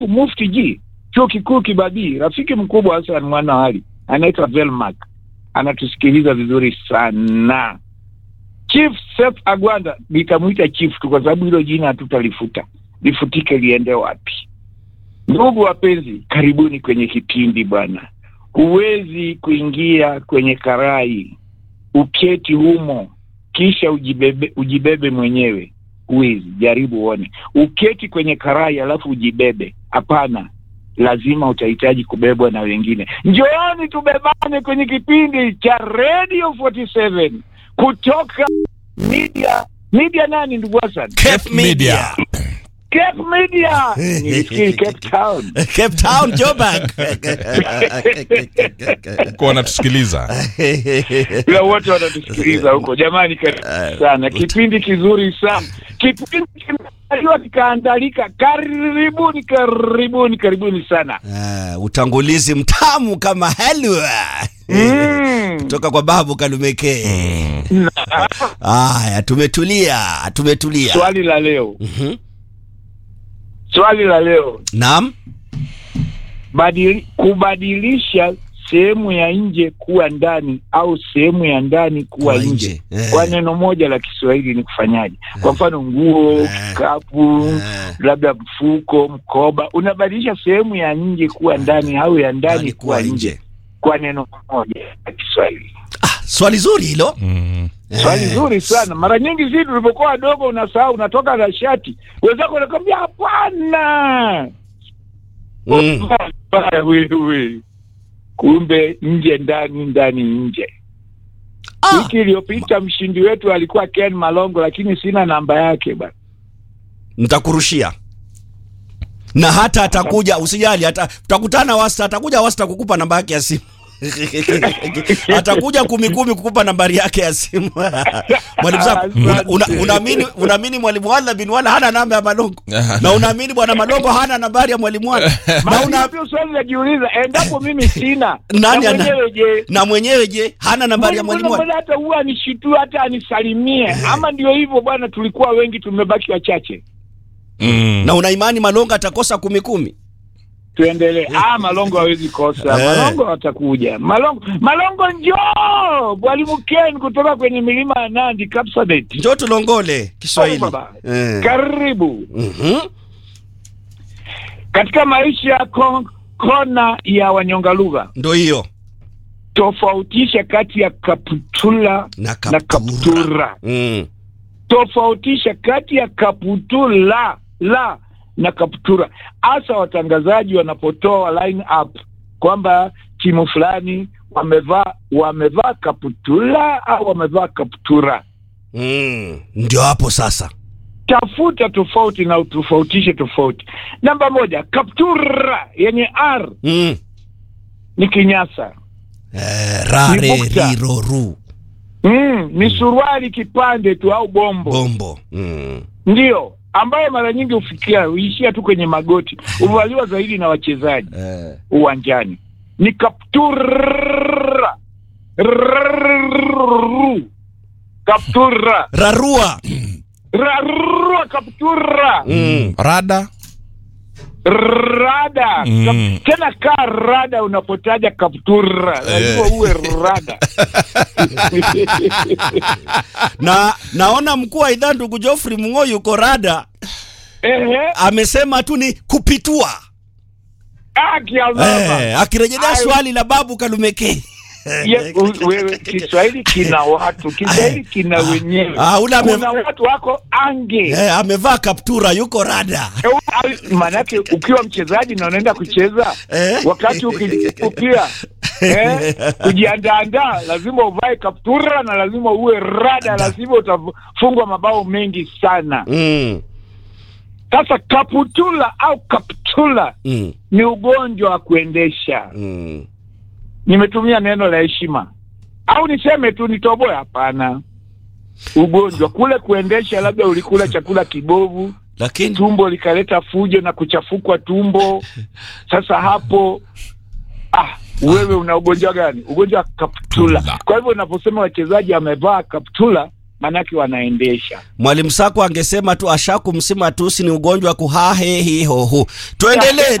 Mufti G chuo kikuu Kibabii, rafiki mkubwa Hassan Mwana Ali anaitwa Velmark, anatusikiliza vizuri sana. Chief Seth Agwanda, nitamwita chief tu kwa sababu hilo jina hatutalifuta, lifutike liende wapi? Ndugu wapenzi, karibuni kwenye kipindi bwana. Huwezi kuingia kwenye karai uketi humo kisha ujibebe, ujibebe mwenyewe. Huwezi, jaribu uone. Uketi kwenye karai alafu ujibebe, hapana. Lazima utahitaji kubebwa na wengine. Njooni tubebane kwenye kipindi cha Radio 47 kutoka media media nani, ndugu Hassan? Cape Media. Cape Media. Nilifikiri Cape Town. Cape Town, Joburg. Kwa wanatusikiliza Ila wote wanatusikiliza huko. Jamani, karibu sana, kipindi kizuri sana, kipindi kimeandaliwa kikaandalika. Karibuni, karibuni, karibuni sana. Ah, utangulizi mtamu kama halwa Mm. kutoka kwa babu Kalumeke. Haya, tumetulia, tumetulia. Swali la leo, Mhm. swali la leo, Naam. badili, kubadilisha sehemu ya nje kuwa ndani au sehemu ya ndani kuwa Kuwa nje nje. Eh. kwa neno moja la Kiswahili ni kufanyaje? Kwa mfano nguo, Eh. kikapu, Eh. labda mfuko, mkoba, unabadilisha sehemu ya nje kuwa ndani au ya ndani Ndani kuwa kuwa nje nje. kwa neno moja la Kiswahili. Ah, swali zuri hilo. Mm. Swali Eh. zuri sana. Mara nyingi sisi tulipokuwa wadogo, unasahau, unatoka na shati, wenzako wanakwambia hapana, Mm. Baya wewe. Kumbe nje ndani, ndani nje. Ah, Wiki iliyopita mshindi wetu alikuwa Ken Malongo, lakini sina namba yake bana. nitakurushia na hata atakuja, usijali, hata tutakutana wasta, atakuja wasta kukupa namba yake ya simu atakuja kumi kumi kukupa nambari yake ya simu. Mwalimu Zako, una- una- unaamini unaamini mwalimu Wala bin Wala hana namba ya Malongo na unaamini bwana Malongo hana nambari ya mwalimu Wala na Maana una ndio swali najiuliza, endapo mimi sina Nani na ana- mwenyewe je? na mwenyewe je hana nambari ya mwalimu Mbona Wala? mbona hata huwa anishitua hata anisalimie, ama ndio hivyo bwana, tulikuwa wengi, tumebaki wachache. Mm. Na una imani Malongo atakosa kumi kumi? Tuendelee. Ah, Malongo hawezi kosa. Eh. Malongo atakuja. Malongo, Malongo njoo, mwalimu Ken kutoka kwenye milima ya Nandi, Kapsabet. Njoo tulongole Kiswahili. Baba. Eh. Karibu Mhm. katika maisha yako, kona ya wanyonga lugha. Ndo hiyo Tofautisha kati ya kaputula na na kaptura. kaptura. Mm. Tofautisha kati ya kaputula la na kaptura, hasa watangazaji wanapotoa line up kwamba timu fulani wamevaa wamevaa kaputula au wamevaa kaptura. Mm. Ndio hapo sasa. Tafuta tofauti na utofautishe tofauti. Namba moja, kaptura yenye r Mm. ni kinyasa. Eh, rare Ni bukta. riro ru Mm, ni suruali kipande tu au bombo, bombo. Mm. ndio ambayo mara nyingi hufikia huishia tu kwenye magoti, huvaliwa zaidi na wachezaji Eh. uwanjani. Ni kaptura Rrrru. kaptura Rarua. Rarrua, kaptura Mm. Rada rada Mm. Kap- tena kaa rada unapotaja kaptura lazima Eh. uwe rada Na naona mkuu wa idhaa ndugu Geoffrey Mung'o yuko rada, Ehe, amesema tu ni kupitua. haki ya mama. Eh, akirejelea Ayo. swali la babu Kalumeke. Ye- u- wewe Kiswahili kina watu, Kiswahili kina wenyewe. Ah, ule ame- Kuna watu wako ange Eh, amevaa kaptura yuko rada. maanake ukiwa mchezaji na unaenda kucheza Eh? wakati ukijibu pia eh, kujiandaandaa lazima uvae kaptura na lazima uwe rada, lazima utafungwa mabao mengi sana. Mm. Sasa kaputula au kaptula Mm. ni ugonjwa wa kuendesha. Mm. Nimetumia neno la heshima au niseme tu nitoboe? Hapana, ugonjwa kule kuendesha, labda ulikula chakula kibovu, Lakini tumbo likaleta fujo na kuchafukwa tumbo. Sasa hapo ah, wewe una ugonjwa gani? Ugonjwa wa kaptula. Tula. Kwa hivyo unaposema wachezaji amevaa kaptula, maanake wanaendesha. Mwalimu Sako angesema tu ashaku msima tusi ni ugonjwa kuhahe hihohu. Tuendelee